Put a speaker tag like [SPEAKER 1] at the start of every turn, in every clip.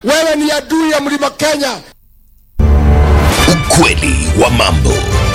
[SPEAKER 1] Wewe ni adui ya mlima Kenya.
[SPEAKER 2] Ukweli wa mambo.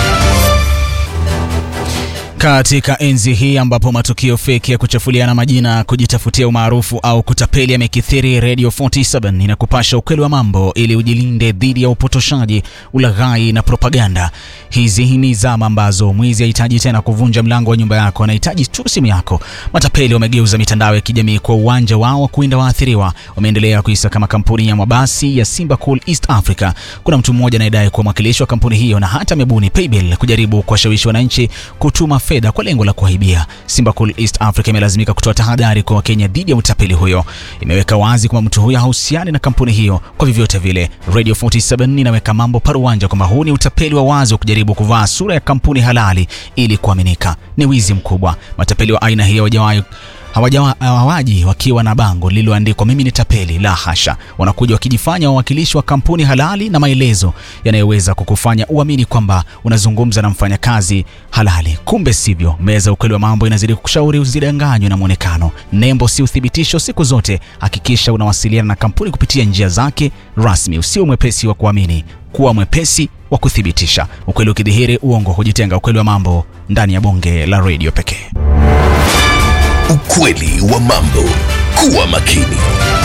[SPEAKER 3] Katika enzi hii ambapo matukio feki ya kuchafuliana majina, kujitafutia umaarufu au kutapeli yamekithiri, Radio 47 inakupasha ukweli wa mambo ili ujilinde dhidi ya upotoshaji, ulaghai na propaganda. Hizi ni zama ambazo mwizi hahitaji tena kuvunja mlango wa nyumba yako, anahitaji tu simu yako. Matapeli wamegeuza mitandao ya kijamii kwa uwanja wao wa kuinda waathiriwa. Wameendelea kuisa kama kampuni ya mabasi ya Simba Cool East Africa. Kuna mtu mmoja anayedai kuwa mwakilishi wa kampuni hiyo na hata amebuni paybill kujaribu kuwashawishi wananchi kutuma fedha kwa lengo la kuwaibia. Simba Cool East Africa imelazimika kutoa tahadhari kwa Wakenya dhidi ya utapeli huyo. Imeweka wazi kwamba mtu huyo hahusiani na kampuni hiyo kwa vyovyote vile. Radio 47 inaweka mambo paruanja kwamba huu ni utapeli wa wazi wa kujaribu kuvaa sura ya kampuni halali ili kuaminika. Ni wizi mkubwa. Matapeli wa aina hiyo hawajawahi hawaji wakiwa na bango lililoandikwa mimi ni tapeli. La hasha, wanakuja wakijifanya wawakilishi wa kampuni halali na maelezo yanayoweza kukufanya uamini kwamba unazungumza na mfanyakazi halali. Kumbe sivyo. Meza ukweli wa mambo inazidi kukushauri usidanganywe na mwonekano. Nembo si uthibitisho. Siku zote hakikisha unawasiliana na kampuni kupitia njia zake rasmi. Usiwe mwepesi wa kuamini, kuwa mwepesi wa kuthibitisha. Ukweli ukidhihiri, uongo hujitenga. Ukweli wa mambo ndani ya bonge la redio pekee.
[SPEAKER 2] Ukweli wa mambo. Kuwa makini.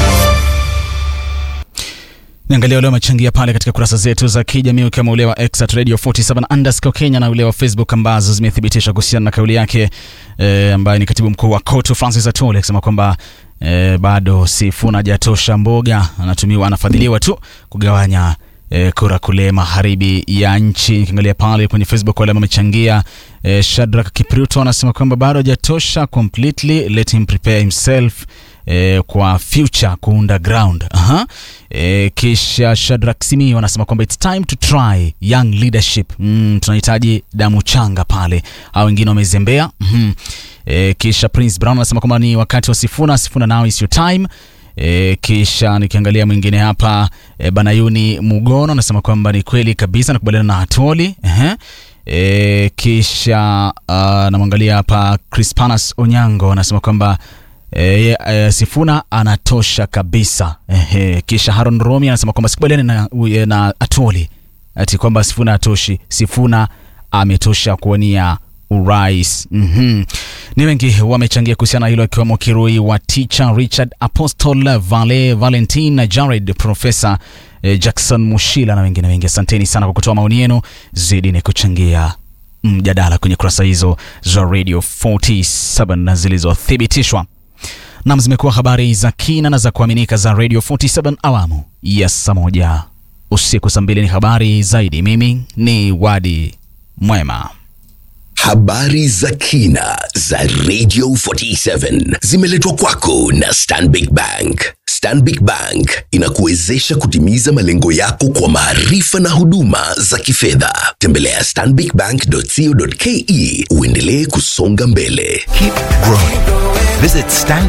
[SPEAKER 3] Niangalia ule wamechangia pale katika kurasa zetu za kijamii ukiwemo ule wa X at Radio 47 underscore Kenya na ule wa Facebook ambazo zimethibitisha kuhusiana na kauli yake e, ambaye ni katibu mkuu wa KOTU Francis Atole akisema kwamba e, bado Sifuna hajatosha mboga, anatumiwa anafadhiliwa tu kugawanya E, kura kule magharibi ya nchi. Nikiangalia pale kwenye Facebook wale wamechangia. E, Shadrack Kipruto anasema kwamba bado hajatosha completely, let him prepare himself e, kwa future kuunda ground. Aha. E, kisha Shadrack Simi anasema kwamba it's time to try young leadership. Mm, tunahitaji damu changa pale, au wengine wamezembea. mm e, kisha Prince Brown anasema kwamba ni wakati wa Sifuna. Sifuna now is your time. E, kisha nikiangalia mwingine hapa e, Banayuni Mugono anasema kwamba ni kweli kabisa nakubaliana na Atoli. Ehe. E, kisha uh, namwangalia hapa Crispanas Onyango anasema kwamba e, e, Sifuna anatosha kabisa. Ehe. Kisha Haron Romi anasema kwamba sikubaliani na, na Atoli ati kwamba Sifuna atoshi. Sifuna ametosha kuwania urais. mm-hmm. Ni wengi wamechangia kuhusiana hilo, akiwemo Kirui wa Teacher Richard Apostle Vale Valentin Jared Profesa eh, Jackson Mushila na wengine wengi. Asanteni sana kwa kutoa maoni yenu, zidi ni kuchangia mjadala kwenye kurasa hizo za Radio 47 na zilizothibitishwa nam. Zimekuwa habari za kina na za kuaminika za Radio 47 awamu ya saa moja usiku, saa mbili ni habari zaidi. Mimi ni Wadi Mwema.
[SPEAKER 2] Habari za kina za Radio 47 zimeletwa kwako na Stanbic Bank. Stanbic Bank inakuwezesha kutimiza malengo yako kwa maarifa na huduma za kifedha. Tembelea stanbicbank.co.ke uendelee kusonga mbele.
[SPEAKER 4] Keep growing. Visit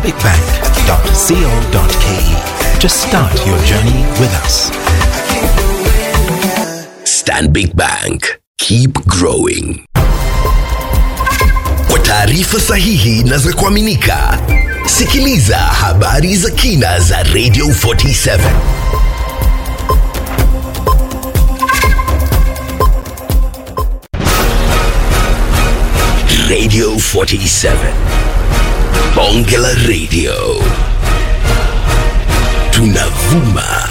[SPEAKER 4] stanbicbank.co.ke to start your journey with us.
[SPEAKER 2] Stanbic Bank. Keep growing. Kwa taarifa sahihi na za kuaminika, sikiliza habari za kina za Radio 47. Radio 47. Bonge la Radio. Tunavuma